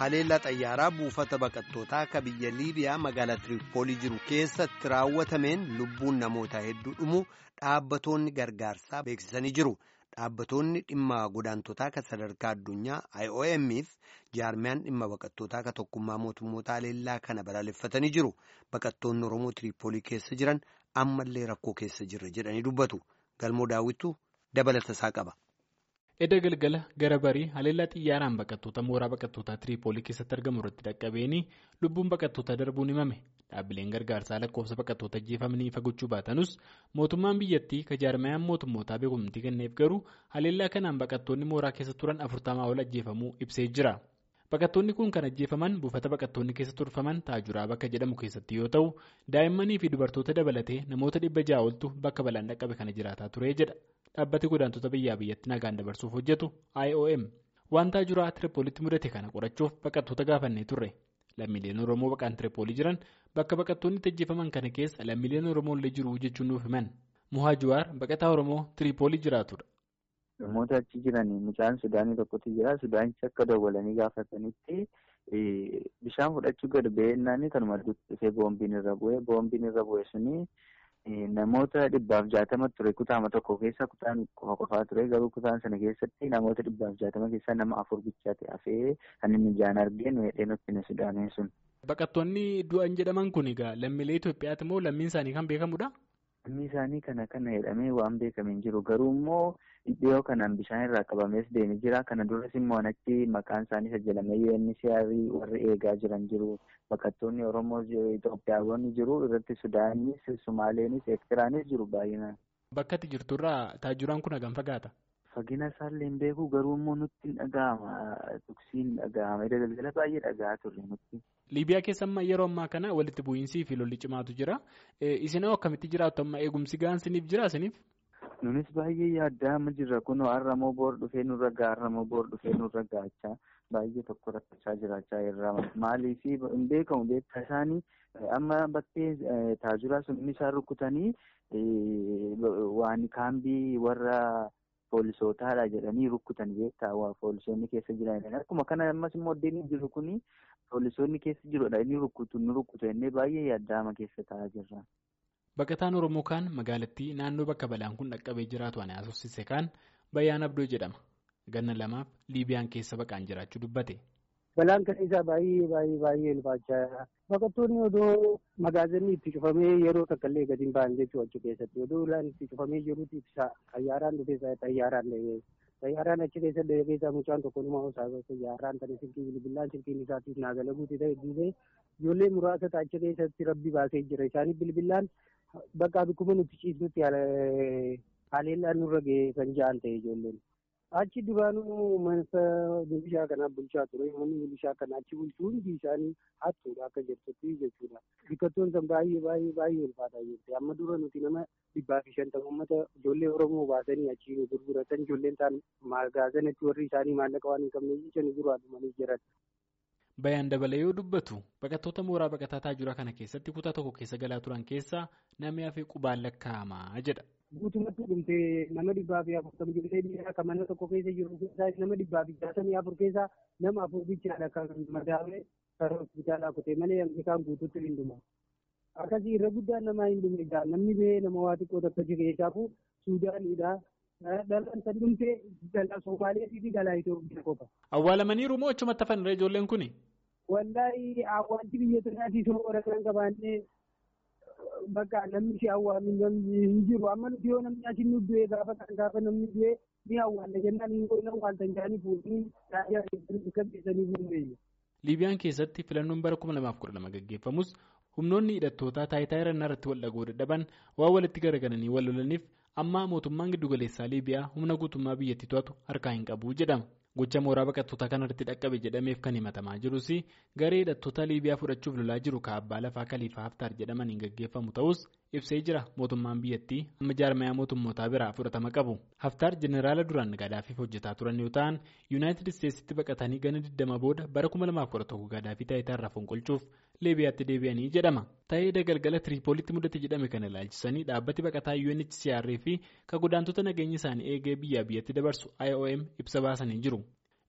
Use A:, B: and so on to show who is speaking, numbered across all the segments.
A: haleellaa xayyaaraa buufata baqattootaa akka biyya liibiyaa magaalaa tiriippoolii jiru keessatti raawwatameen lubbuun namoota hedduu dhumu dhaabbatoonni gargaarsaa beeksisanii jiru. Dhaabbatoonni dhimma godaantotaa kan sadarkaa addunyaa IOM'f jaarmiyaan dhimma baqattootaa kan tokkummaa mootummoota haleellaa kana balaaleffatanii jiru. Baqattoonni Oromoo tiriippoolii keessa jiran ammallee rakkoo keessa jirra jedhanii dubbatu. Galmoo daawwitu dabalata isaa qaba.
B: Edda galgala gara barii haleellaa xiyyaaraan baqattoota mooraa baqattootaa tiriippoolii keessatti argamu irratti dhaqqabeeni lubbuun baqattootaa darbuun himame. Dhaabbileen gargaarsaa lakkoofsa baqattoota ajjeefamanii ifa gochuu baatanus mootummaan biyyattii ka jaarmayaan mootummootaa beekumtii kenneef garuu haleellaa kanaan baqattoonni mooraa keessa turan afurtamaa ol ajjeefamuu ibsee jira. Baqattoonni kun kan ajjeefaman buufata baqattoonni keessa turfaman taajuraa bakka jedhamu keessatti yoo ta'u daa'immanii fi dubartoota dabalatee namoota dhibba ja'a oltu bakka balaan dhaqqabe kana jiraataa ture jedha. Dhaabbati godaantota biyyaa biyyatti nagaan dabarsuuf hojjetu IOM waan taajuraa tiriippoolitti mudate kana qorachuuf baqattoota gaafannee turre. Lammiileen Oromoo baqaan tiriippoolii jiran bakka baqattoonni ajjeefaman kana keessa lammiileen Oromoo illee jiru jechuun nuuf himan. Muhaa Juwaar baqataa Oromoo tiriippoolii jiraatudha.
C: Namoota achi jiran mucaan Sudaanii tokkotu jira. Sudaanichi akka dawwalanii gaafatanitti bishaan fudhachuu gad ba'eennaan kanuma dhufee boombiin irra bu'ee boombiin irra bu'e suni namoota dhibbaaf jaatama ture kutaama tokko keessa kutaan qofa qofaa ture garuu kutaan sana keessatti namoota dhibbaaf jaatama keessaa nama afur bichaate hafee kan inni ijaan argeen weedheen hokkine Sudaaniin sun.
B: Baqattoonni du'an jedhaman kun egaa lammiilee Itoophiyaati moo lammiin isaanii kan beekamudha?
C: Lammii isaanii kana kana jedhamee waan beekame hin jiru garuu immoo dhiyoo kanaan bishaan irraa qabamees deemee jira kana duras immoo achi maqaan isaanii sajjalamee UNHCR warri eegaa jiran jiru baqattoonni Oromoo Itoophiyaawwan jiru irratti Sudaanis Sumaaleenis Eertiraanis jiru baay'inaan.
B: Bakka ati jirturraa taajuraan kun hagam fagaata?
C: Fagina isaallee hin beeku garuu immoo nutti hin dhaga'ama tuksiin dhaga'ama galgala baay'ee dhaga'aa turre nutti.
B: Liibiyaa keessa amma yeroo ammaa kana walitti bu'iinsii fi lolli cimaatu jira. Isinoo akkamitti jiraattu amma eegumsi gahansiniif jira isiniif?
C: Nunis baay'ee yaaddaa amma jirra kunoo har'amoo boor dhufee nurra ga'a har'amoo boor dhufee nurra ga'achaa baay'ee tokko rakkachaa jiraachaa irraa maaliif hin beekamu beektaa isaanii amma bakkee taajuraa sun inni isaan rukkutanii waan kaambii warra. Poolisootaadha jedhanii rukkutan beektaa poolisoonni keessa jiran akkuma kana ammas immoo addeen jiru kuni poolisoonni keessa jirudha inni rukkutu nu rukkutu innee baay'ee yaaddaama keessa taa'aa jirra.
B: Baqataan Oromoo kaan magaalattii naannoo bakka balaan kun dhaqqabee jiraatu ani haasofsiise kaan Bayyaan Abdoo jedhama. Ganna lamaaf Liibiyaan keessa baqaan jiraachuu dubbate.
D: Balaan kan isaa baay'ee baay'ee baay'ee ulfaachaa baqattoonni odoo magaazinni itti cufamee yeroo takka illee gadi hin ba'an jechuudha achi keessatti odoo ulaan itti cufamee jirutti ibsa xayyaaraan dhufee xayyaaraan xayyaaraan achi keessa keessaa mucaan tokko numa osaa xayyaaraan tana silkii bilbilaan silkiin isaatiif naagala guutee ta'e dhiisee ijoollee muraasa achi keessatti rabbi baasee jira isaanii bilbilaan bakka bikkuma nuti ciisnutti haleellaan nurra ga'ee kan ja'an ta'e ijoolleen. Achi duraanuu mana milishaa kanaa bulchaa ture. Manni milishaa kanaa achi bulchuu hundi isaanii hattuudha akka jirtutti jechuudha. Biqiltoon san baay'ee baay'ee baay'ee ulfaataa jirti. Amma dura nuti nama dhibbaa fi shantama uummata ijoollee Oromoo baasanii achi gurguratan ijoolleen ta'an magaazanatti warri isaanii maallaqa waan hin qabne jecha nu duraa dhumanii jiran.
B: Bayaan dabalee yoo dubbatu baqattoota mooraa baqataa taajuraa kana keessatti kutaa tokko keessa galaa turan keessaa namni hafee qubaan lakkaa'amaa jedha.
D: Guutumatti dhumtee nama dhibbaa fi afurtama ijoollee dhiiraa kan mana tokko keessa jiru keessaa nama dhibbaa fi jaatamii afur keessaa nama afur bichaadha kan madaa'ee karaa hospitaalaa kutee malee isaan guutuutti hin dhumu. Akkasii irra guddaan namaa hin dhume egaa namni ba'ee nama waa xiqqoo takka jiru keessaafu Suudaaniidha. Dhalaan san dhumtee dhalaa Somaaliyaa fi dhalaa Itoophiyaa qofa.
B: Awwaalamaniiru moo achumatti hafanirra ijoolleen kuni?
D: Wallaahi awwaalchi biyya sanaatii soora kan qabaannee bakka namni si awwaalu namni hin jiru amma nuti yoo namni achi nu du'e gaafa kan gaafa namni du'e ni awwaalla jennaan hin qoonna awwaaltan jaanii fuudhanii raayyaa keessatti qabsiisanii fuudhee.
B: Liibiyaan keessatti filannoon bara 2012 gaggeeffamus humnoonni hidhattootaa taayitaa irannaa irratti wal dhagoo dadhaban waan walitti garagalanii wal lolaniif amma mootummaan giddugaleessaa Liibiyaa humna guutummaa biyyattii to'atu harkaa hin qabu jedhama. Gocha mooraa baqattoota kanarratti dhaqqabe jedhameef kan himatamaa jirus garee hidhattoota Liibiyaa fudhachuuf lolaa jiru kaabbaa lafaa Kaliifaa Haftaar jedhamaniin gaggeeffamu ta'us ibsee jira mootummaan biyyattii amma jaarmayaa mootummootaa biraa fudhatama qabu. Haftaar jeneraala duraan Gadaafiif hojjetaa turan yoo ta'an Yuunaayitid Isteetsitti baqatanii gana 20 booda bara 2011 Gadaafii taayitaa irraa fonqolchuuf Liibiyaatti deebi'anii jedhama. Ta'ee galgala Tiriipoolitti mudate jedhame kana ilaalchisanii dhaabbati baqataa UNHCR fi kan godaantota nageenya isaanii eegee biyyaa biyyatti dabarsu IOM ibsa baasanii jiru.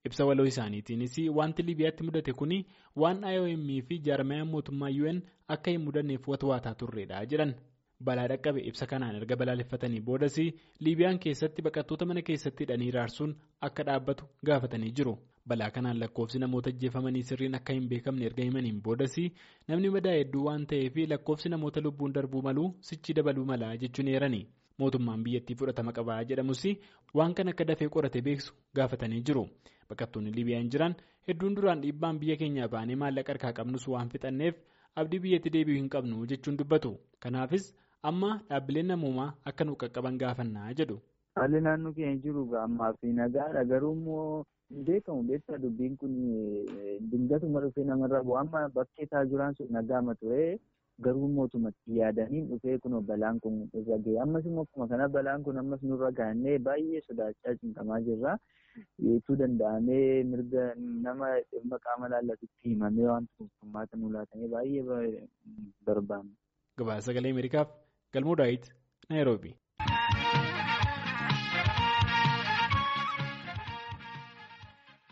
B: Ibsa waloo isaaniitiinis wanti Liibiyaatti mudate kun waan IOM fi jaarmayaan mootummaa UN akka hin mudanneef watwaataa turredha jedhan. Balaa dhaqqabe ibsa kanaan erga balaaleffatanii boodas Liibiyaan keessatti baqattoota mana keessatti hidhanii raarsuun akka dhaabbatu gaafatanii jiru. Balaa kanaan lakkoofsi namoota ajjeefamanii sirriin akka hin beekamne erga himaniin boodas namni madaa hedduu waan ta'eef lakkoofsi namoota lubbuun darbuu maluu sichi dabaluu malaa jechuun eerani. Mootummaan biyyattii fudhatama qabaa jedhamus waan kan akka dafee qorate beeksu gaafatanii jiru. Baqattoonni Liibiyaan jiran hedduun duraan dhiibbaan biyya keenyaa baanee maallaqa harkaa qabnus waan fixanneef abdii biyyatti deebi'uu hin qabnu jechuun dubbatu. Kanaafis amma dhaabbileen namoomaa akka nu qaqqaban gaafannaa jedhu.
C: Haalli naannoo keenya jiru ammaa fi nagaadha garuu immoo hin beekamu beektaa dubbiin kun dingatuma dhufee namarra bu'u amma bakkee taajuraan sun nagaama ture garuu mootummaatti yaadaniin dhufee kun balaan kun irra gahe ammas immoo akkuma kana balaan kun ammas nurra gaannee baay'ee sodaachaa cinqamaa jirra. Yeechuu danda'amee mirga nama dhimma qaama laallatutti himamee wanti kun furmaata nu laatamee baay'ee barbaanna.
B: Gabaasa sagalee Ameerikaaf Galmoo Daawit Naayiroobi.